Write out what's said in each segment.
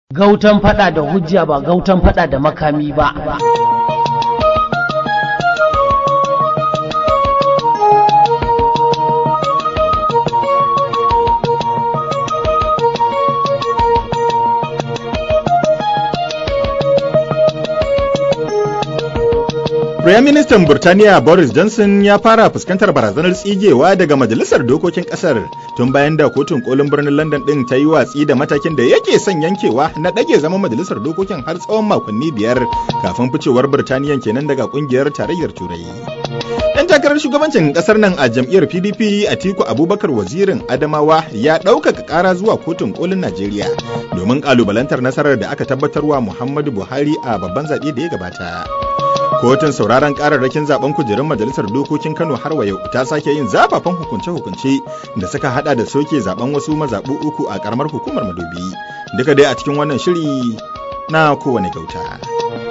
Gautan fada da hujja ba gautan fada da makami ba. Firaministan Burtaniya Boris Johnson ya fara fuskantar barazanar tsigewa daga Majalisar Dokokin Ƙasar tun bayan da kotun kolin birnin London ɗin ta yi watsi da matakin da yake son yankewa na ɗage zaman Majalisar Dokokin har tsawon makonni biyar kafin ficewar Burtaniya kenan daga ƙungiyar tarayyar Turai. Ɗan takarar shugabancin ƙasar nan a jam'iyyar PDP Atiku Abubakar wazirin Adamawa ya ɗaukaka ƙara zuwa kotun kolin Najeriya domin ƙalubalantar nasarar da aka tabbatarwa Muhammadu Buhari a babban zaɓe da ya gabata. kotun sauraron kararrakin zaben kujerun majalisar dokokin kano har wa yau ta sake yin zafafan hukunce-hukunce da suka hada da soke zaben wasu mazaɓu uku a karamar hukumar madobi duka dai a cikin wannan shiri na kowane gauta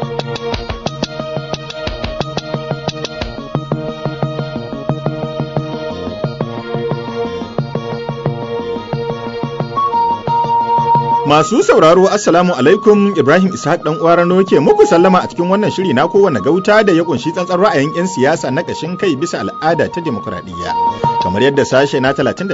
Masu sauraro Assalamu alaikum Ibrahim Ishaq dan uwa Rano ke muku sallama a cikin wannan shiri na kowane gauta da ya kunshi tsantsan ra'ayin 'yan siyasa na kashin kai bisa al'ada ta demokuraɗiyya kamar yadda sashe na 39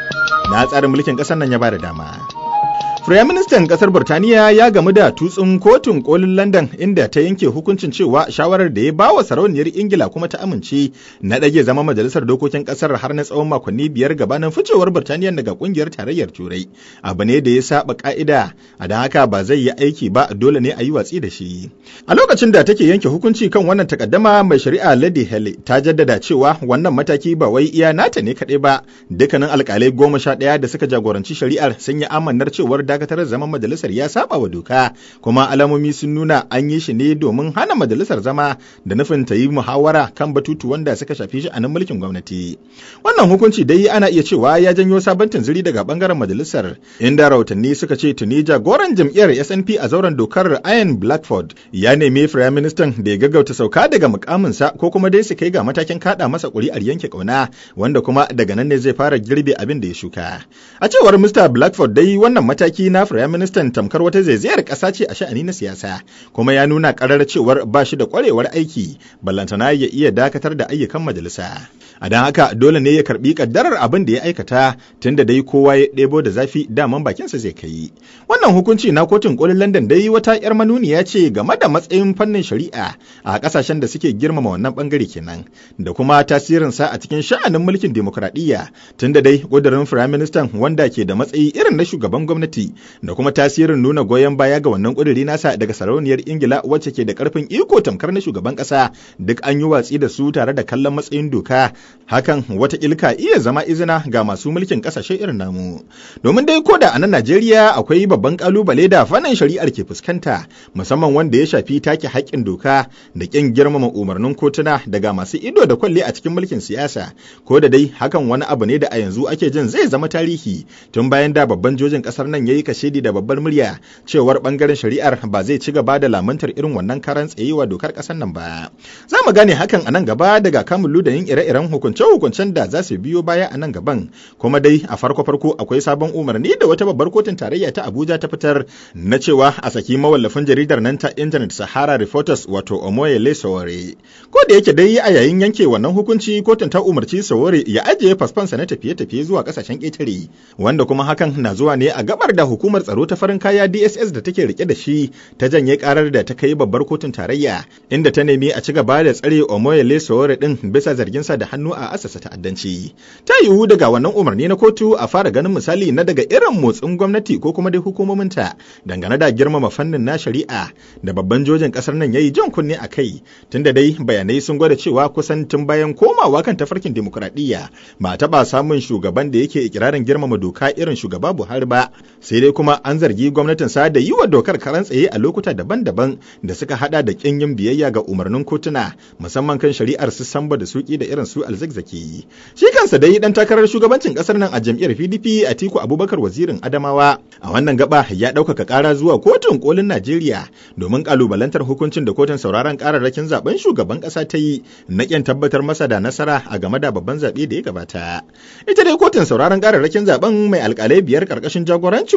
na tsarin mulkin ƙasar nan ya bada dama. Firaministan ƙasar Burtaniya ya gamu da tutsun kotun kolin London inda ta yanke hukuncin cewa shawarar da ya ba wa sarauniyar Ingila kuma ta amince na ɗage zama majalisar dokokin ƙasar har na tsawon makonni biyar gabanin ficewar Burtaniya daga ƙungiyar tarayyar Turai. Abu ne da ya saba ƙa'ida, a don haka ba zai yi aiki ba dole ne a yi watsi da shi. A lokacin da take yanke hukunci kan wannan takaddama mai shari'a Lady Hele ta jaddada cewa wannan mataki ba wai iya nata ne kaɗai ba, dukkanin alƙalai goma sha ɗaya da suka jagoranci shari'ar sun yi amannar cewar dakatar zaman majalisar ya saba wa doka kuma alamomi sun nuna an yi shi ne domin hana majalisar zama da nufin ta yi muhawara kan batutu wanda suka shafi shi a nan mulkin gwamnati wannan hukunci dai ana iya cewa ya janyo sabon tunziri daga bangaren majalisar inda rahotanni suka ce tuni jagoran jam'iyyar SNP a zauren dokar Ian Blackford ya nemi firayim ministan da ya gaggauta sauka daga mukaminsa ko kuma dai su kai ga matakin kada masa kuri'ar yanke kauna wanda kuma daga nan ne zai fara girbe abin da ya shuka a cewar Mr Blackford dai wannan mataki mataki na Firaministan tamkar wata zaizayar ƙasa ce a sha'ani na siyasa, kuma ya nuna ƙarar cewar ba shi da ƙwarewar aiki, ballantana ya iya dakatar da ayyukan majalisa. A don haka dole ne ya karɓi ƙaddarar abin da ya aikata tunda dai kowa ya ɗebo da zafi daman bakinsa zai kai. Wannan hukunci na kotun ƙolin London dai wata 'yar manuniya ce game da matsayin fannin shari'a a ƙasashen da suke girmama wannan ɓangare kenan, da kuma tasirinsa a cikin sha'anin mulkin dimokuraɗiyya tunda dai ƙudurin Firaministan wanda ke da matsayi irin na shugaban gwamnati da kuma tasirin nuna goyon baya ga wannan ƙuduri nasa daga sarauniyar ingila wacce ke da ƙarfin iko tamkar na shugaban ƙasa duk an yi watsi da su tare da kallon matsayin doka hakan wata ilka iya zama izina ga masu mulkin ƙasashe irin namu domin dai ko da a nan najeriya akwai babban ƙalubale da fannin shari'ar ke fuskanta musamman wanda ya shafi take haƙƙin doka da ƙin girmama umarnin kotuna daga masu ido da kwalle a cikin mulkin siyasa ko da dai hakan wani abu ne da a yanzu ake jin zai zama tarihi tun bayan da babban jojin ƙasar nan ya yi kashedi da babbar murya cewar bangaren shari'ar ba zai ci gaba da lamantar irin wannan karan tsayewa dokar kasar nan ba za mu gane hakan a nan gaba daga kamun da yin ire-iren hukunce-hukuncen da za su biyo baya a nan gaban kuma dai a farko-farko akwai sabon umarni da wata babbar kotun tarayya ta abuja ta fitar na cewa a saki mawallafin jaridar nan ta internet sahara reporters wato omoyele sowore ko da yake dai a yayin yanke wannan hukunci kotun ta umarci sowore ya ajiye fasfansa na tafiye-tafiye zuwa kasashen ƙetare wanda kuma hakan na zuwa ne a gabar da hukumar tsaro ta farin kaya DSS da take rike da shi ta janye karar da ta kai babbar kotun tarayya inda ta nemi a ci gaba da tsare Omoyele Sowore din bisa zargin sa da hannu a asasa ta'addanci. Ta yiwu daga wannan umarni na kotu a fara ganin misali na daga irin motsin gwamnati ko kuma dai hukumomin ta dangane da girmama fannin na shari'a da babban jojin kasar nan yayi jan kunne a kai tunda dai bayanai sun gwada cewa kusan tun bayan komawa kan tafarkin dimokuraɗiyya ba taɓa samun shugaban da yake ikirarin girmama doka irin shugaba Buhari ba sai dai kuma an zargi gwamnatin sa da yi wa dokar karan tsaye a lokuta daban-daban da suka hada da kin yin biyayya ga umarnin kotuna musamman kan shari'ar su samba da suki da irin su alzakzaki shi kansa dai dan takarar shugabancin kasar nan a jam'iyyar PDP Atiku Abubakar wazirin Adamawa a wannan gaba ya ɗaukaka ƙara zuwa kotun kolin Najeriya domin kalubalantar hukuncin da kotun sauraron kararrakin zaben shugaban ƙasa ta yi na ƙin tabbatar masa da nasara a game da babban zaɓe da ya gabata ita dai kotun sauraron kararrakin zaben mai alƙalai biyar ƙarƙashin jagorancin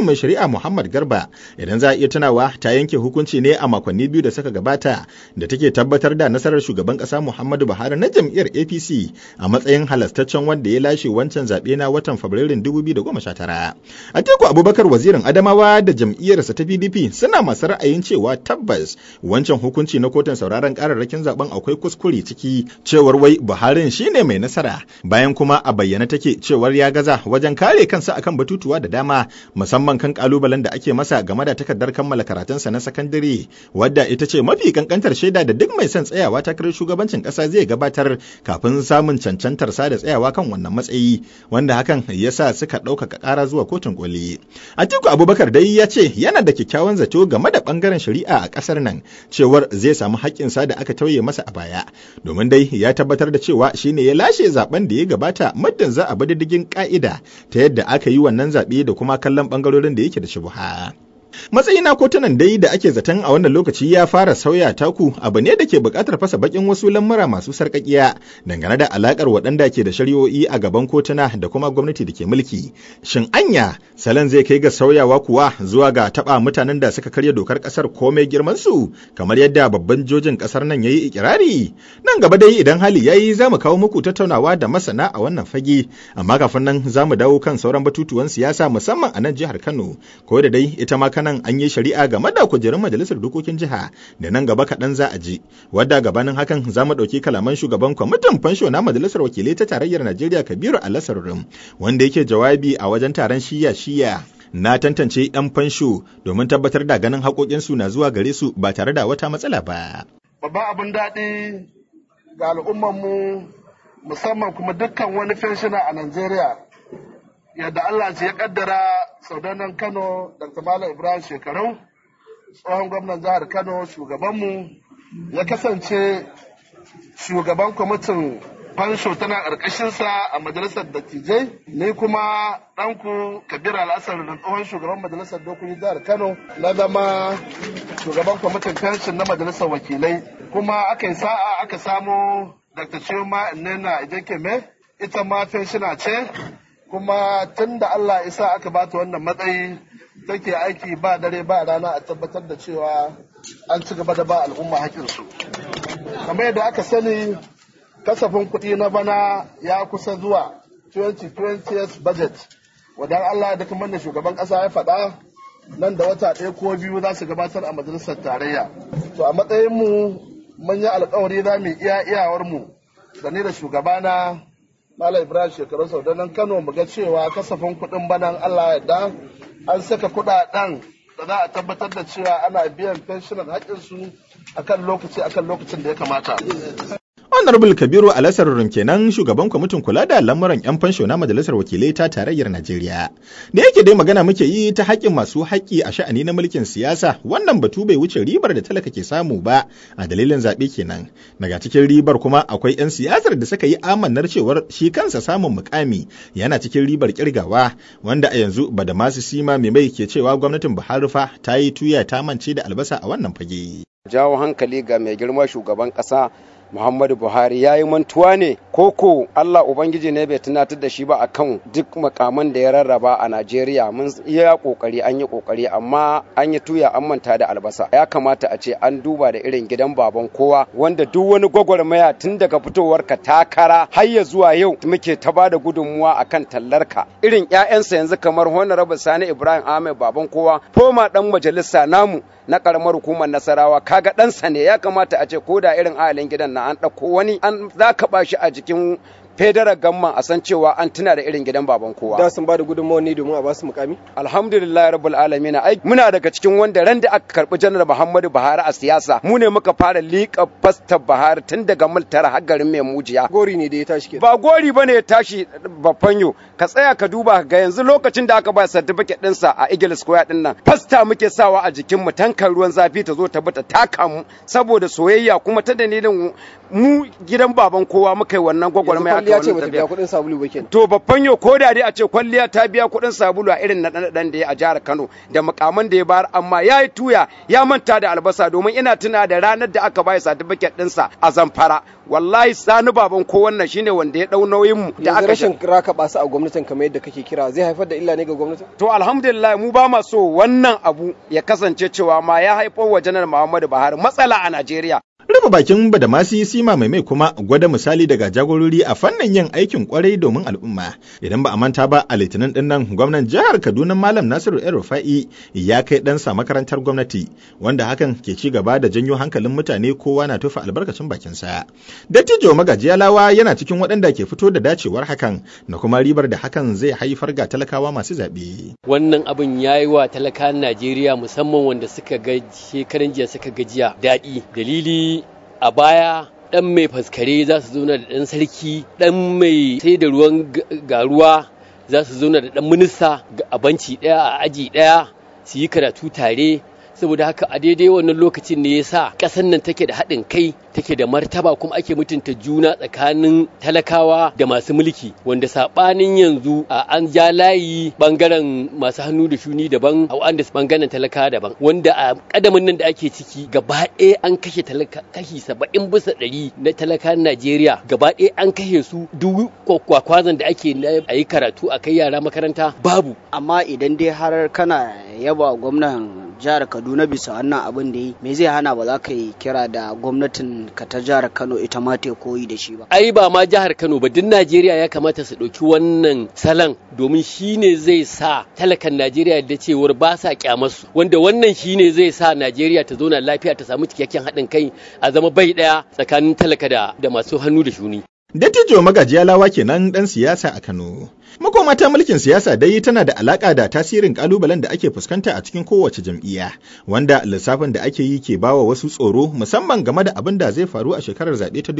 mai shari'a Muhammad Garba idan za a iya tunawa ta yanke hukunci ne a makonni biyu da suka gabata da take tabbatar da nasarar shugaban ƙasa Muhammadu Buhari na jam'iyyar APC a matsayin halastaccen wanda ya lashe wancan zaɓe na watan Fabrairun 2019. Atiku Abubakar wazirin Adamawa da jam'iyyarsa ta PDP suna masu ra'ayin cewa tabbas wancan hukunci na kotun sauraron kararrakin zaben akwai kuskure ciki cewar wai Buharin shine mai nasara bayan kuma a bayyana take cewar ya gaza wajen kare kansa akan batutuwa da dama musamman kan kalubalen da ake masa game da takardar kammala karatunsa na sakandare wadda ita ce mafi kankantar shaida da duk mai son tsayawa takarar shugabancin kasa zai gabatar kafin samun cancantar sa da tsayawa kan wannan matsayi wanda hakan ya sa suka ɗaukaka ƙara zuwa kotun koli. Atiku Abubakar dai ya ce yana da kyakkyawan zato game da ɓangaren shari'a a ƙasar nan cewar zai samu haƙƙinsa da aka tauye masa a baya domin dai ya tabbatar da cewa shine ya lashe zaben da ya gabata muddin za a bi diddigin ƙa'ida ta yadda aka yi wannan zaɓe da kuma kallon ɓangarorin da yake da shubuha. matsayi na kotunan dai da ake zaton a wannan lokaci ya fara sauya taku abu ne da ke buƙatar fasa bakin wasu lamura masu sarƙaƙiya dangane da alaƙar waɗanda ke da shari'o'i a gaban kotuna da kuma gwamnati da ke mulki shin anya salon zai kai ga sauyawa kuwa zuwa ga taɓa mutanen da suka karya dokar ƙasar komai girman su kamar yadda babban jojin ƙasar nan ya yi ikirari nan gaba dai idan hali ya yi za mu kawo muku tattaunawa da masana a wannan fage amma kafin nan za mu dawo kan sauran batutuwan siyasa musamman a nan jihar kano ko da dai ita ma nan an yi shari'a game da kujerun majalisar dokokin jiha da nan gaba kaɗan za a ji wadda gabanin hakan za mu ɗauki kalaman shugaban kwamitin fansho na majalisar wakilai ta tarayyar najeriya kabiru alasarurum wanda yake jawabi a wajen taron shiya shiya na tantance 'yan fansho domin tabbatar da ganin haƙoƙinsu na zuwa gare su ba tare da wata matsala ba. Babban abin daɗi ga al'ummarmu musamman kuma dukkan wani fenshina a Najeriya yadda Allah ya kaddara saudanan Kano Dr. Malam Ibrahim Shekarau tsohon gwamnan jihar Kano shugabanmu ya kasance shugaban kwamitin fansho tana ƙarƙashinsa a majalisar dattijai ni kuma ɗanku kabir al'asar da tsohon shugaban majalisar dokokin jihar Kano na zama shugaban kwamitin fenshin na majalisar wakilai kuma aka yi sa'a aka samo Dr. Chioma Nnena Ejekeme ita ma fenshina ce kuma tun da Allah isa aka bata wannan matsayi take aiki ba dare ba rana a tabbatar da cewa an ci gaba da ba al'umma haƙinsu. kamar yadda aka sani kasafin kuɗi na bana ya kusa zuwa 2020 budget wadan Allah da kamar da shugaban ƙasa ya faɗa nan da wata ɗaya ko biyu za su gabatar a majalisar tarayya to a matsayinmu mun yi alkawari za mu iya iyawarmu da ni da shugabana Malam Ibrahim shekaru sau nan Kano mu ga cewa kasafin kuɗin banan Allah yadda an saka kuɗaɗen da za a tabbatar da cewa ana biyan fenshinan haƙƙinsu akan lokaci akan lokacin da ya kamata. Honorable Kabiru Alasarurin kenan shugaban kwamitin kula da lamuran 'yan fansho na Majalisar Wakilai ta Tarayyar Najeriya. Da yake dai magana muke yi ta haƙƙin masu haƙƙi a sha'ani na mulkin siyasa, wannan batu bai wuce ribar da talaka ke samu ba a dalilin zaɓe kenan. Daga cikin ribar kuma akwai 'yan siyasar da suka yi amannar cewar shi kansa samun mukami yana cikin ribar kirgawa wanda a yanzu ba da masu sima mai mai ke cewa gwamnatin Buhari fa ta yi tuya ta mance da albasa a wannan fage. Jawo hankali ga mai girma shugaban ƙasa Muhammadu Buhari ya yi mantuwa ne koko Allah Ubangiji ne bai tunatar da shi ba akan duk makaman da ya rarraba a Najeriya mun iya kokari an yi kokari amma an yi tuya an manta da albasa ya kamata a ce an duba da irin gidan baban kowa wanda duk wani gwagwarmaya tun daga fitowar ka takara har ya zuwa yau muke ta ba da gudunmuwa akan tallarka irin ƴaƴansa yanzu kamar Honorable Sani Ibrahim Ahmed baban kowa foma dan majalisa namu na karamar hukumar Nasarawa kaga ɗansa ne ya kamata a ce ko da irin ahalin gidan na an ɗauko wani an za ka ba shi a jikin federal gamman a san cewa an tuna da irin gidan baban kowa. Da sun ba da gudunmawa ne domin a ba su mukami? Alhamdulillah rabbul alamin ai muna daga cikin wanda ran da aka karbi janar Muhammadu Buhari a siyasa mu ne muka fara liƙa fastar Buhari tun daga multara har garin mai mujiya. Gori ne da ya tashi ke. Ba gori bane ya tashi bafanyo ka tsaya ka duba ga yanzu lokacin da aka ba certificate ɗinsa a Eagle Square din nan fasta muke sawa a jikin mu tankar ruwan zafi ta zo ta bata taka mu saboda soyayya kuma ta dalilin mu gidan baban kowa muka yi wannan gwagwarmaya kwalliya ce wannan bata tafiya. biya kuɗin sabulu ba kenan To babban yau ko da dai a ce kwalliya ta biya kuɗin sabulu a irin naɗe-naɗen da ya a jihar Kano da makaman da ya bayar amma ya yi tuya ya manta da albasa domin ina tuna da ranar da aka bayar satifiket ɗinsa a Zamfara. Wallahi sani baban ko wannan shine wanda ya ɗau nauyin mu da yanzu aka rashin raka basu a gwamnatin kamar yadda kake kira zai haifar da illa ne ga gwamnatin To alhamdulillah mu ba ma so wannan abu ya kasance cewa ma ya haifar wa janar Muhammadu Buhari matsala a Najeriya. Rufe bakin Badamasi Sima mai mai kuma gwada misali daga jagorori a fannin yin aikin kwarai domin al'umma. Idan ba a manta ba a litinin din nan gwamnan jihar Kaduna Malam Nasiru El Rufa'i ya kai ɗansa makarantar gwamnati wanda hakan ke ci gaba da janyo hankalin mutane kowa na tufa albarkacin bakinsa. Dattijo Magajiyalawa yana cikin waɗanda ke fito da dacewar hakan da kuma ribar da hakan zai haifar ga talakawa masu zaɓe. wannan abin ya yi wa talakan najeriya musamman wanda suka ga shekaran jiya suka gajiya daɗi dalili a baya ɗan mai faskare za su zauna da ɗan sarki ɗan mai sai da ruwan ga- garuwa za su zauna da ɗan minista ga- a banci ɗaya a aji ɗaya su yi karatu tare saboda haka a daidai wannan lokacin ne ya sa ƙasar nan take da haɗin kai take da martaba kuma ake mutunta juna tsakanin talakawa da masu mulki wanda saɓanin yanzu a an ja layi ɓangaren masu hannu da shuni daban a wanda ɓangaren talakawa daban wanda a ƙadamin nan da ake ciki gaba ɗaya an kashe talaka kashi saba'in bisa ɗari na talakan Najeriya gaba ɗaya an kashe su duk kwakwazon da ake na a yi karatu a kai yara makaranta babu amma idan dai har kana yaba gwamnan jihar kaduna bisa wannan abin da yi me zai hana ba za ka yi kira da gwamnatin ka ta jihar kano ita ma ta koyi da shi ba ai ba ma jihar Kano ba duk Najeriya ya kamata su ɗauki wannan salon domin shine zai sa talakan Najeriya da cewar ba sa kyamarsu wanda wannan shine zai sa Najeriya ta zauna lafiya ta samu cikakken haɗin kai a zama bai ɗaya tsakanin talaka da da masu hannu da shuni Dattijo Magajiyalawa kenan ɗan siyasa a Kano. Makoma ta mulkin siyasa dai tana da alaka da tasirin kalubalen da ake fuskanta a cikin kowace jam'iyya, wanda lissafin da ake yi ke bawa wasu tsoro musamman game da abin da zai faru a shekarar zaɓe ta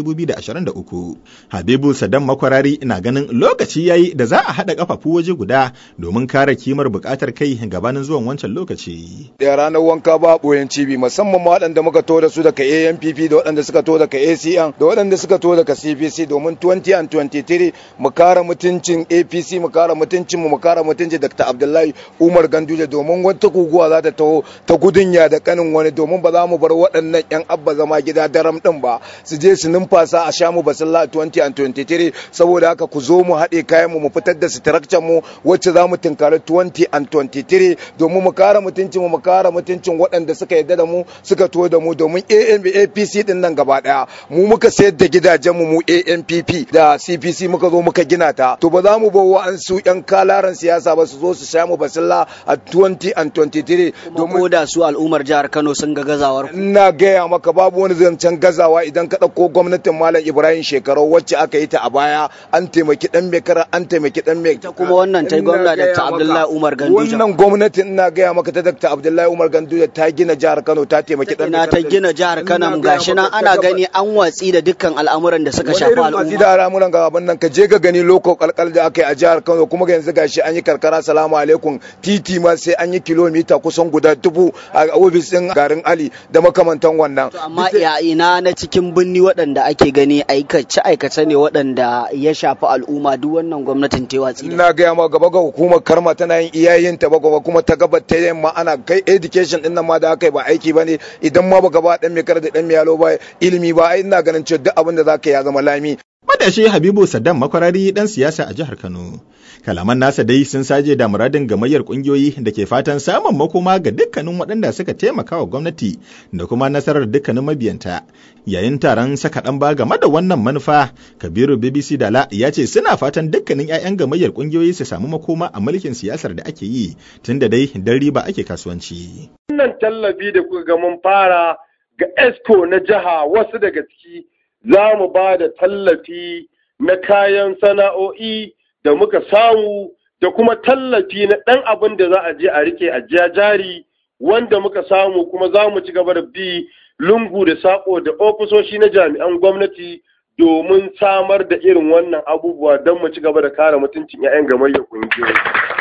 2023. Habibu Saddam Makwarari na ganin lokaci yayi da za a haɗa kafafu waje guda domin kare kimar buƙatar kai gabanin zuwan wancan lokaci. da ranar wanka ba boyen cibi musamman ma waɗanda muka to da su daga ANPP da waɗanda suka to daga ACN da waɗanda suka to daga CPC domin 20 and 23 mu kare mutuncin APC mu kare mutuncin mu mu kare mutuncin Dr. Abdullahi Umar Ganduje domin wata guguwa za ta taho ta gudunya da kanin wani domin ba za mu bar waɗannan yan abba zama gida daram din ba su je su numfasa a sha mu basilla 20 and 23 saboda haka ku zo mu haɗe kayan mu mu fitar da structure mu wacce za mu tunkari 20 and 23 domin mu kare mutuncin mu mu kare mutuncin waɗanda suka yarda da mu suka to da mu domin ANB APC din nan gaba daya mu muka sayar da gidajen mu mu ANPP da CPC muka zo muka gina ta to ba za mu bar wa'ansu yan kalaran siyasa ba su zo su sha mu basilla a 20 and 23 kuma ko da su al'ummar jihar kano sun ga gazawar ku ina gaya maka babu wani zancen gazawa idan ka ɗauko gwamnatin malam ibrahim shekaru wacce aka yi ta a baya an taimaki dan mekara an taimaki dan mai ta kuma wannan ta yi gwamna Dr. Abdullahi Umar Ganduje. wannan gwamnatin ina gaya maka ta Dr. Abdullahi Umar Ganduje ta gina jihar Kano ta taimaki dan ina ta gina jihar kano gashi nan ana gani an watsi da dukkan al'amuran da suka shafi masu al'umma da al'amuran gaban nan ka je ka gani loko kalkal da aka yi a jihar Kano kuma ga yanzu gashi an yi karkara salamu alaikum titi ma sai an yi kilomita kusan guda dubu a ofis din garin Ali da makamantan wannan To amma ya ina na cikin birni waɗanda ake gani aikace aikace ne waɗanda ya shafi al'umma duk wannan gwamnatin ta yi watsi da ina gaya ma gaba ga hukumar karma tana yin iyayen ta ba gaba kuma ta gaba ta yamma ana kai education din nan ma da aka yi ba aiki bane idan ma ba gaba dan mai kar da dan mai yalo ba ilimi ba ai ina ganin cewa duk abin da zaka yi ya zama lami Matashi Habibu Saddam makwarari ɗan siyasa a jihar Kano. Kalaman nasa dai sun saje da muradin gamayyar ƙungiyoyi da ke fatan samun makoma ga dukkanin waɗanda suka taimaka wa gwamnati da kuma nasarar dukkanin mabiyanta. Yayin taron saka ɗan ba game da wannan manufa, Kabiru BBC Dala ya ce suna fatan dukkanin 'ya'yan gamayyar ƙungiyoyi su samu makoma a mulkin siyasar da ake yi, tunda dai dan riba ake kasuwanci. wannan tallafi da kuka ga mun fara ga esco na jiha wasu daga ciki za mu ba da tallafi na kayan sana'o'i da muka samu da kuma tallafi na ɗan abin da za a je a rike a jiya jari wanda muka samu kuma za mu ci gaba da bi lungu da saƙo da ofisoshi na jami'an gwamnati domin samar da irin wannan abubuwa don mu ci gaba da kare mutuncin 'ya'yan gamayyar ƙungiyoyi.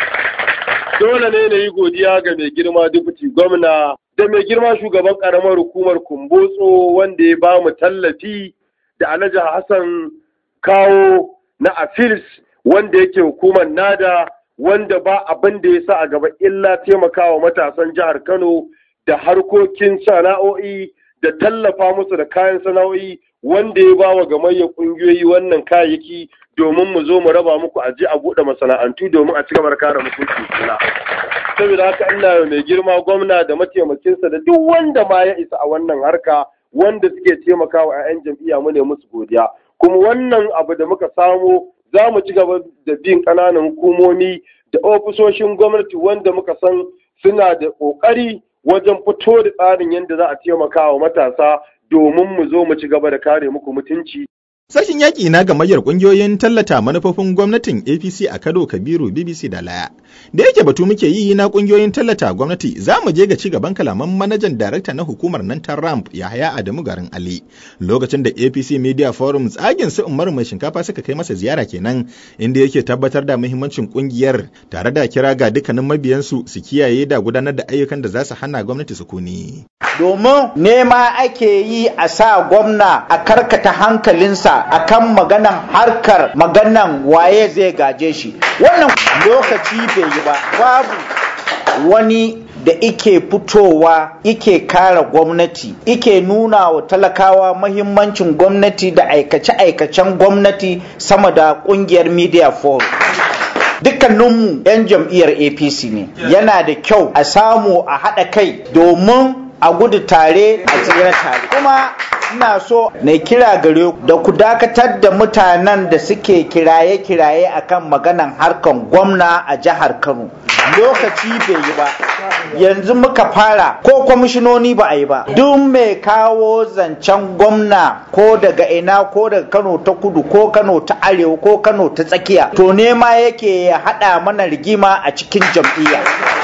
Dole ne na yi godiya ga mai girma dubuti gwamna da mai girma shugaban ƙaramar hukumar Kumbotso wanda ya ba mu tallafi da Alhaji Hassan kawo na afils wanda yake hukumar nada wanda ba abin da ya sa a gaba illa taimakawa matasan jihar Kano da harkokin sana'o'i da tallafa musu da kayan sana'o'i wanda ya ba wa gamayyar ƙungiyoyi wannan kayayyaki domin mu zo mu raba muku a je a buɗe masana'antu domin a ci gaba da kare mutunci kula. Saboda haka ina mai girma gwamna da mataimakinsa da duk wanda ma ya isa a wannan harka wanda suke taimakawa 'ya'yan jam'iyya mu ne musu godiya. Kuma wannan abu da muka samo za mu ci gaba da bin ƙananan hukumomi da ofisoshin gwamnati wanda muka san suna da ƙoƙari wajen fito da tsarin yadda za a taimaka wa matasa domin mu zo mu ci gaba da kare muku mutunci. Sashin yaƙi na gamayyar ƙungiyoyin tallata manufofin gwamnatin APC a Kano Kabiru BBC da Laya. Da yake batu muke yi na ƙungiyoyin tallata gwamnati za mu je ga ci gaban kalaman manajan darakta na hukumar nan ta RAMP Yahaya Adamu Garin Ali. Lokacin da APC Media Forum tsagin su Umaru mai shinkafa suka kai masa ziyara kenan inda yake tabbatar da muhimmancin ƙungiyar tare da kira ga dukkanin mabiyansu su kiyaye da gudanar da ayyukan da za su hana gwamnati sukuni. Domin nema ake yi a sa gwamna a karkata hankalinsa akan maganan harkar maganan waye zai gaje shi wannan lokaci bai yi ba babu wani da ike fitowa ike kara gwamnati ike nuna wa talakawa mahimmancin gwamnati da aikace-aikacen gwamnati sama da kungiyar media forum dukkaninmu 'yan jam'iyyar apc ne yana da kyau a samu a haɗa kai domin a gudu tare a tsira tare kuma ina so na kira gare da ku dakatar da mutanen da suke kiraye-kiraye akan maganan harkan gwamna a jihar kano lokaci bai yi ba yanzu muka fara ko kwamishinoni ba a yi ba duk mai kawo zancen gwamna ko daga ina ko daga kano ta kudu ko kano ta arewa ko kano ta tsakiya to nema yake ya haɗa mana rigima a cikin jam'iyya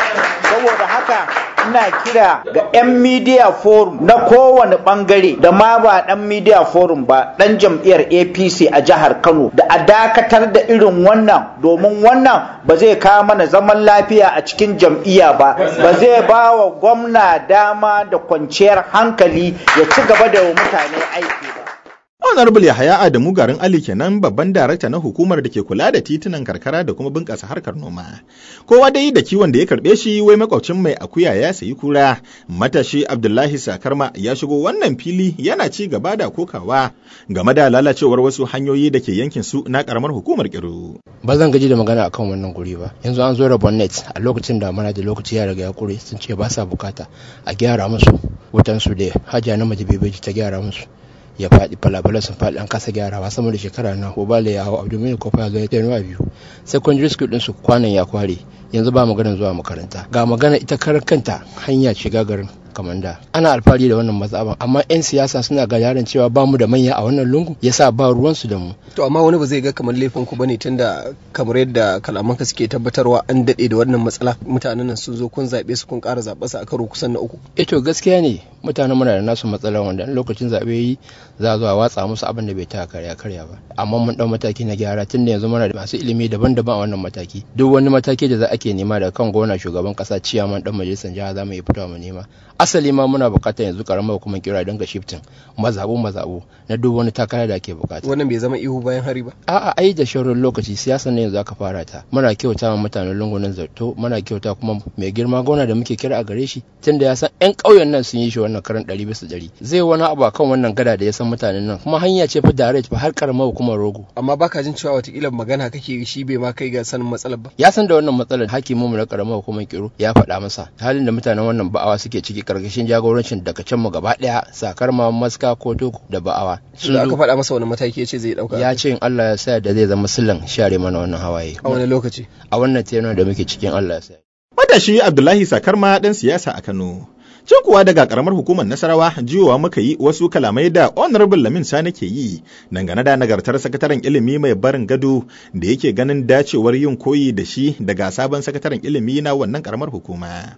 saboda haka ina kira ga 'yan media forum na kowane bangare da ma ba dan media forum ba dan jam'iyyar apc a jihar kano da a dakatar da irin wannan domin wannan ba zai kawo mana zaman lafiya a cikin jam'iyya ba ba zai ba wa gwamna dama da kwanciyar hankali ya ci gaba da mutane aiki ba Honorable Yahaya Adamu garin Ali kenan babban darakta na hukumar da ke kula da titunan karkara da kuma bunƙasa harkar noma. Kowa dai da kiwon da ya karɓe shi wai makwabcin mai akuya ya sayi kura. Matashi Abdullahi Sakarma ya shigo wannan fili yana ci gaba da kokawa game da lalacewar wasu hanyoyi da ke yankin su na karamar hukumar Kiru. Ba zan gaji da magana akan wannan guri ba. Yanzu an zo da bonnet a lokacin da mana da lokaci ya riga ya kure sun ce ba sa bukata a gyara musu wutan su da hajiya na majibebeji ta gyara musu. ya faɗi falabalan sun faɗi an kasa gyarawa sama da shekara na ko bale ya hau abdomen kofa ya zo ya tenuwa biyu secondary school din su kwanan ya kware yanzu ba maganar zuwa makaranta ga magana ita karan kanta hanya shiga garin kamanda ana alfahari da wannan matsaban amma 'yan siyasa suna ga yaran cewa ba mu da manya a wannan lungu yasa ba ruwansu da mu to amma wani ba zai ga kamar laifin ku bane tunda kamar yadda kalamanka suke tabbatarwa an dade da wannan matsala mutanen nan sun zo kun zabe su kun ƙara zaɓe su a karo kusan na uku eh to gaskiya ne mutanen muna da nasu matsala wanda lokacin zaɓe yi za a zo a watsa musu abin da bai ta karya karya ba amma mun ɗau mataki na gyara tunda yanzu muna da masu ilimi daban-daban a wannan mataki duk wani mataki da za ake nema daga kan gona shugaban ƙasa ciyaman ɗan majalisar jiha za mu iya fitowa mu nema asali ma muna bukatar yanzu karamar hukumar kira don ga shiftin mazabu mazabu na duk wani takara da ake bukata wannan bai zama ihu bayan hari ba a'a ai da shaurin lokaci siyasa ne yanzu aka fara ta muna kyauta wa mutanen lungunan zarto muna kyauta kuma mai girma gona da muke kira a gare shi tunda ya san yan ƙauyen nan sun yi shi wannan karan ɗari bisa ɗari zai wani abu akan wannan gada da ya san mutanen nan kuma hanya ce fa direct fa har karamar hukumar rogo amma baka jin cewa watakila magana kake shi bai ma kai ga sanin matsalar ba ya san da wannan matsalar hakimin mu na karamar hukumar kiro ya faɗa masa halin da mutanen wannan ba'awa suke ciki karkashin jagorancin daga can mu gaba daya sakar ma maska ko toko da ba'awa sun aka faɗa masa wani mataki ya ce zai dauka ya ce in Allah ya sa da zai zama silan share mana wannan hawaye a wani lokaci a wannan tenuwa da muke cikin Allah ya sa matashi Abdullahi Sakarma dan siyasa a Kano Can kuwa daga karamar hukumar Nasarawa jiyowa muka yi wasu kalamai da Honorable Lamin Sani ke yi dangane da nagartar sakataren ilimi mai barin gado da yake ganin dacewar yin koyi da shi daga sabon sakataren ilimi na wannan karamar hukuma.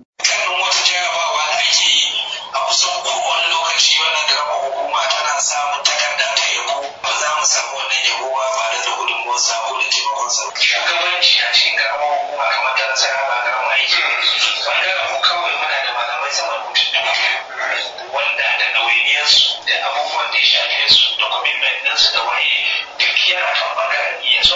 shugabanci a cikin karamar hukuma kamar ta nasara ba karamin aiki ne bangaren mu kawai muna da malamai sama da mutum wanda da ɗawainiyarsu da abubuwan da ya shafe su da commitment ɗinsu da waye duk yana kan bangaren iya su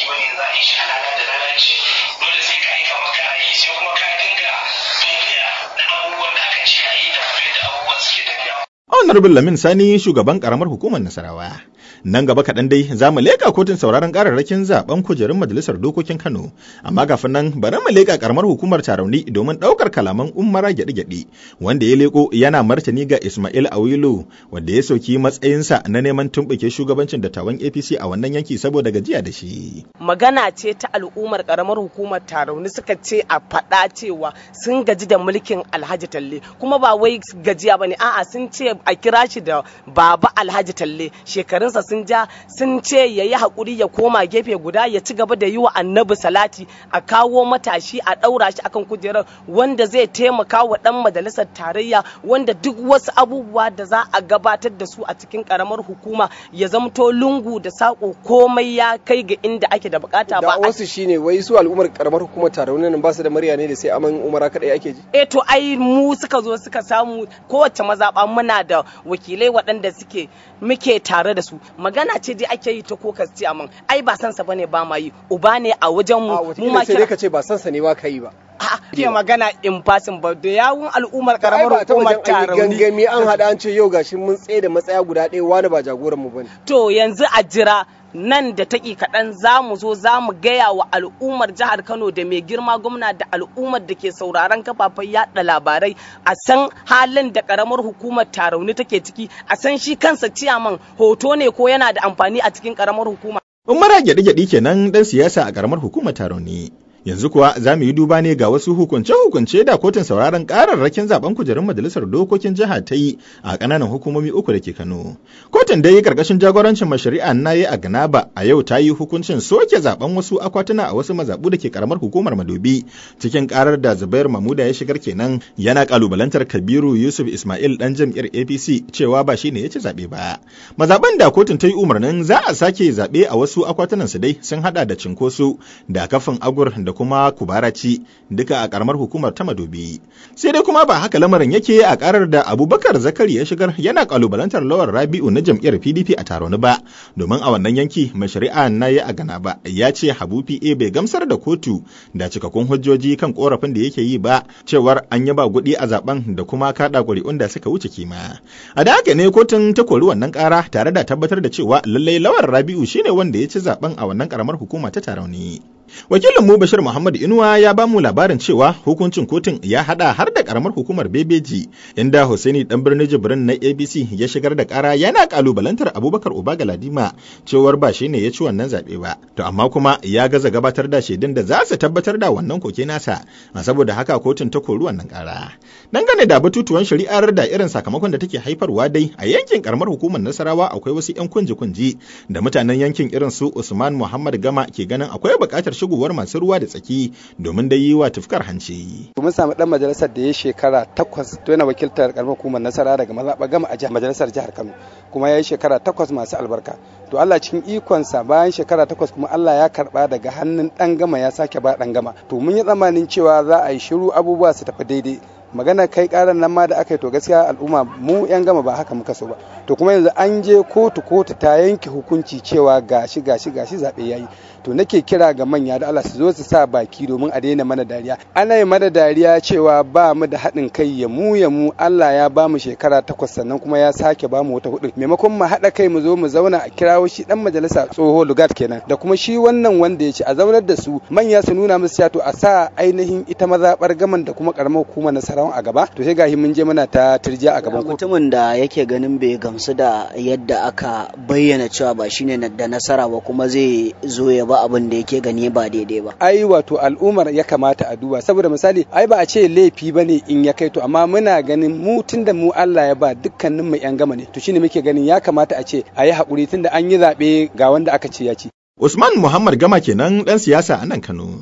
ba ne za a yi shi a lala da lalaci dole sai ka yi kamar kana yi sai kuma ka dinga bibiya na abubuwan da aka ce a yi da kuma yadda abubuwan suke tafiya. Honorable Lamin Sani shugaban karamar hukumar Nasarawa. Nan gaba kaɗan dai za mu leƙa kotun sauraron ƙararrakin zaben kujerun majalisar dokokin Kano. Amma kafin nan bari mu leƙa karamar hukumar Tarauni domin ɗaukar kalaman Umara gyaɗe-gyaɗe wanda ya leƙo yana martani ga Ismail Awilu wanda ya sauki matsayinsa na neman tumɓuke shugabancin dattawan APC a wannan yanki saboda gajiya da shi. Magana ce ta al'ummar karamar hukumar Tarauni suka ce a faɗa cewa sun gaji da mulkin Alhaji Talle kuma ba wai gajiya bane a'a sun ce a kira shi da Baba Alhaji Talle shekarunsa sun ja sun ce ya yi haƙuri ya koma gefe guda ya ci gaba da yi wa annabi salati a kawo matashi a ɗaura shi akan kujerar wanda zai taimaka wa ɗan majalisar tarayya wanda duk wasu abubuwa da za a gabatar da su a cikin ƙaramar hukuma ya zamto lungu da saƙo komai ya kai ga inda ake da bukata ba da wasu shine wai su al'ummar karamar hukumar tarauni nan ba su da murya ne da sai aman umara kadai ake ji eh to ai mu suka zo suka samu kowace mazaɓa muna da wakilai waɗanda suke muke tare da su magana ce dai ake yi ta kokas ce aman ai ba sansa bane ba ma yi uba ne a wajen mu mu ma sai dai ka ce ba sansa ne ba ka yi ba ke magana in fasin ba da yawun al'ummar karamar hukumar tarauni gangami an hada an ce yau gashi mun tsaye da matsaya guda ɗaya wani ba jagoran mu bane to yanzu a jira nan da taƙi kaɗan za mu zo za mu gaya wa al'ummar jihar Kano da mai girma gwamna da al'ummar da ke sauraron kafafen yaɗa labarai a san halin da ƙaramar hukumar tarauni take ciki a san shi kansa ciyaman hoto ne ko yana da amfani a cikin ƙaramar hukuma. Umara gyaɗe-gyaɗe kenan ɗan siyasa a ƙaramar hukumar tarauni. Yanzu kuwa za mu yi duba ne ga wasu hukunce-hukunce da kotun sauraron kararrakin zaben kujerun majalisar dokokin jiha ta yi a ƙananan hukumomi uku da ke Kano. Kotun dai karkashin jagorancin mashari'a na yi a Ganaba a yau ta yi hukuncin soke zaben wasu akwatuna a wasu mazaɓu da ke karamar hukumar Madobi cikin karar da Zubair Mamuda ya shigar kenan yana kalubalantar Kabiru Yusuf Ismail dan jam'iyyar APC cewa ba shine ya ci zaɓe ba. Mazaɓan da kotun ta yi umarnin za a sake zaɓe a wasu akwatunan su dai sun hada da cinkoso da kafin agur da kuma kubaraci duka a karamar hukumar ta madobi sai dai kuma ba haka lamarin yake a karar da abubakar zakari ya shigar yana kalubalantar lawar rabi'u na jam'iyyar pdp a taron ba domin a wannan yanki mai shari'a na yi a gana ba ya ce habu pa bai gamsar da kotu da cikakkun hujjoji kan korafin da yake yi ba cewar an yi ba kuɗi a zaben da kuma kaɗa ƙuri'un da suka wuce kima a da haka ne kotun ta kori wannan ƙara tare da tabbatar da cewa lallai lawar rabi'u shine wanda ya ci zaben a wannan karamar hukuma ta tarauni wakilin mu bashir muhammad inuwa ya ba mu labarin cewa hukuncin kotun ya hada har da karamar hukumar bebeji inda Hussaini dan birnin jibrin na abc ya shigar da kara yana kalubalantar abubakar uba galadima cewar ba shi ne ya ci wannan zaɓe ba to amma kuma ya gaza gabatar da shaidun da za su tabbatar da wannan koke nasa a saboda haka kotun ta kori wannan kara dangane da batutuwan shari'ar da irin sakamakon da take haifarwa dai a yankin karamar hukumar nasarawa akwai wasu yan kunji-kunji da mutanen yankin irin su usman muhammad gama ke ganin akwai buƙatar shigowar masu ruwa da tsaki domin dai yi wa tufkar hanci. Mun samu dan majalisar da ya shekara takwas to yana wakiltar karamar hukumar nasara daga mazaɓa gama a majalisar jihar Kano kuma ya yi shekara takwas masu albarka. To Allah cikin ikonsa bayan shekara takwas kuma Allah ya karba daga hannun dan gama ya sake ba dan gama. To mun yi tsammanin cewa za a yi shiru abubuwa su tafi daidai. magana kai karan nan ma da aka yi to gaskiya al'umma mu yan gama ba haka muka so ba to kuma yanzu an je kotu kotu ta yanke hukunci cewa gashi gashi gashi zabe yayi to nake kira ga manya da Allah su zo su sa baki domin a daina mana dariya ana yi mana dariya cewa ba mu da haɗin kai ya mu ya mu Allah ya ba mu shekara takwas sannan kuma ya sake ba mu wata hudu maimakon mu haɗa kai mu zo mu zauna a kirawo shi dan majalisa tsoho lugat kenan da kuma shi wannan wanda ya ce a zaunar da su manya su nuna musu to a sa ainihin ita mazaɓar gaman da kuma karamar hukumar nasarawan a gaba to sai gahi mun je muna ta turjiya a gaban kotu mutumin da yake ganin bai gamsu da yadda aka bayyana cewa ba shine da nasara ba kuma zai zo ya ba abin da yake gani ba daidai ba ai wato al'ummar ya kamata a duba saboda misali ai ba a ce laifi bane in ya kai to amma muna ganin mu tunda mu Allah ya ba dukkanin mu yan gama ne to shine muke ganin ya kamata a ce a yi haƙuri tunda an yi zaɓe ga wanda aka ce ya ci Usman Muhammad Gama kenan ɗan siyasa a nan Kano.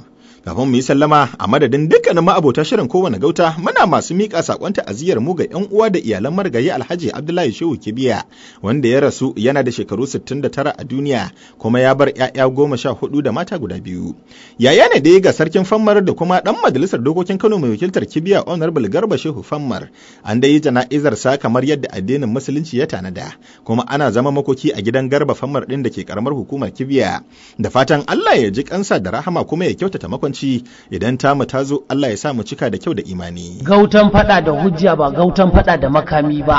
Kafin mu yi sallama a madadin dukkanin ma'abota shirin kowane gauta muna masu miƙa saƙon ta'aziyyar mu ga 'yan uwa da iyalan marigayi Alhaji Abdullahi Shehu Kibiya wanda ya rasu yana da shekaru 69 a duniya kuma ya bar 'ya'ya goma sha hudu da mata guda biyu. Yaya ne dai ga sarkin Fammar da kuma ɗan majalisar dokokin Kano mai wakiltar Kibiya Honorable Garba Shehu Fammar an dai yi jana'izar sa kamar yadda addinin musulunci ya tanada kuma ana zama makoki a gidan Garba Fammar ɗin da ke karamar hukumar Kibiya da fatan Allah ya ji kansa da rahama kuma ya kyautata makwanci idan tamu ta zo Allah ya sa mu cika da kyau da imani. Gautan fada da hujja ba gautan fada da makami ba.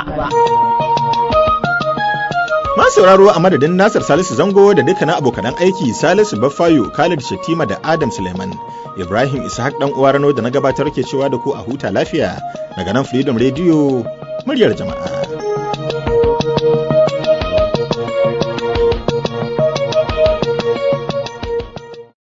Masu sauraro a madadin Nasir Salisu Zango da dukkanin abokanan aiki Salisu Baffayo, Khalid Shatima da Adam Suleiman. Ibrahim Ishaq dan uwa Rano da na gabatar ke cewa da ku a huta lafiya daga nan Freedom Radio muryar jama'a.